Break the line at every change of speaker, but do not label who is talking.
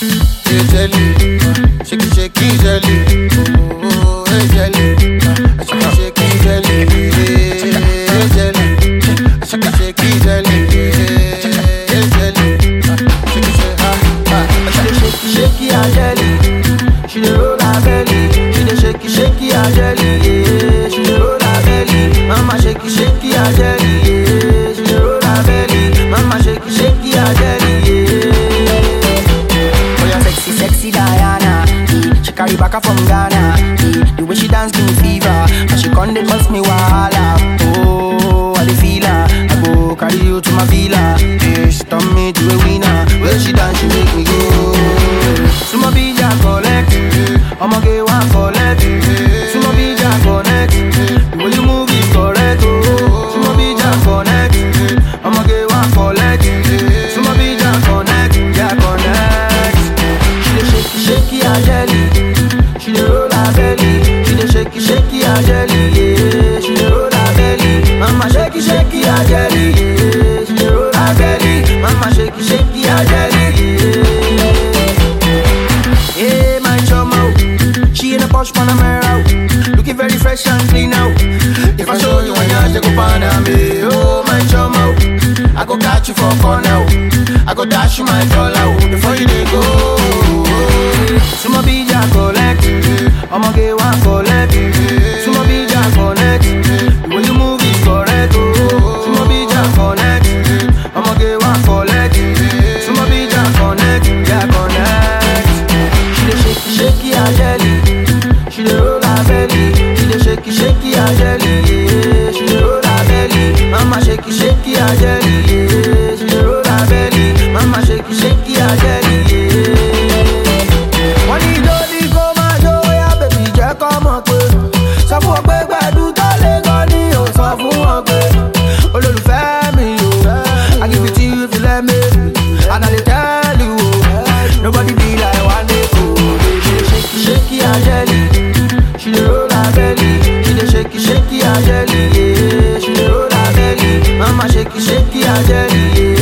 hey jelly, shake it, shake it, jelly, oh, hey jelly, shake it, shake it, jelly, hey jelly, shake it, shake it, jelly, hey jelly, shake it, shake ah ah.
She dey shake shake her jelly. She dey roll her belly. She dey shake shake her jelly. Yeah. She dey roll her belly. Mama shake shake her jelly. Yeah. She dey roll her belly. Mama shake shake her jelly. Yeah. Oh yeah, sexy sexy Diana. Yeah. She carry back from Ghana. Yeah. The way she dance give me fever. And she come dey cause me wahala. Oh, I dey feel her. I go carry you to my villa. Yeah, she turn me to a winner. When she dance, she make me go. Sumo bija collect. I'ma get one collect. Sumo bija connect. The way you move is correct. Oh, Sumo bija connect. I'ma get one collect. Sumo bija connect. Yeah, connect. She dey shake shake her jelly. She dey roll her belly. She dey shake shake her jelly. Yeah, she dey roll her belly. Mama shake shake her jelly. Yeah, she dey roll her belly. Mama shake shake her jelly. Yeah. Hey, my choma, oh. she in a posh Panamera, oh. looking very fresh and clean now. If I show you when you take a me, oh my choma, oh. I go catch you for corner, oh. I go dash you my dollar oh, before you dey go. Sumo bija collect, I'ma get one collect. Sumo bija connect, the way you move is correct, oh. Sumo bija connect, I'ma get one collect. Sumo bija connect, yeah connect. She dey shake shake her jelly, she dey roll her belly. She dey shake shake her jelly, yeah. She dey roll her belly, mama shake shake her jelly, yeah. She dey roll her belly, mama shake shake her jelly, yeah. Wọ́n ní lórí kó máa jó yá bèbí jẹ́ kọ́ mọ̀ pé sọ fún wọn pé gbẹ̀dú tó lé gan ni ò sọ fún wọn pé olólùfẹ́ mi o I give it to you if you let me and I dey tell you o nobody be like one day o baby shake shake her jelly she dey roll her belly she dey shake shake her jelly yeah she dey roll her belly mama shake shake her jelly yeah.